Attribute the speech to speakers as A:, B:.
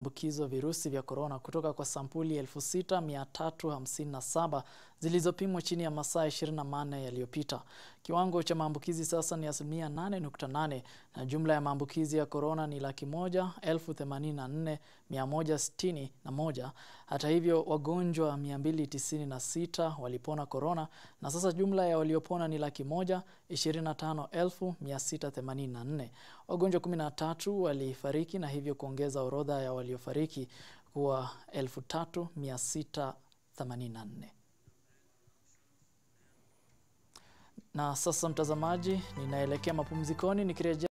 A: ambukizwa virusi vya korona kutoka kwa sampuli 6357 zilizopimwa chini ya masaa 24 yaliyopita. Kiwango cha maambukizi sasa ni asilimia 8.8 na jumla ya maambukizi ya korona ni laki moja elfu themanini na nne mia moja sitini na moja. Hata hivyo, wagonjwa 296 walipona korona na sasa jumla ya waliopona ni laki moja ishirini na tano elfu mia sita themanini na nne. Wagonjwa 13 walifariki na hivyo kuongeza orodha ya waliofariki kuwa 3684. Na sasa mtazamaji, ninaelekea mapumzikoni nikirejea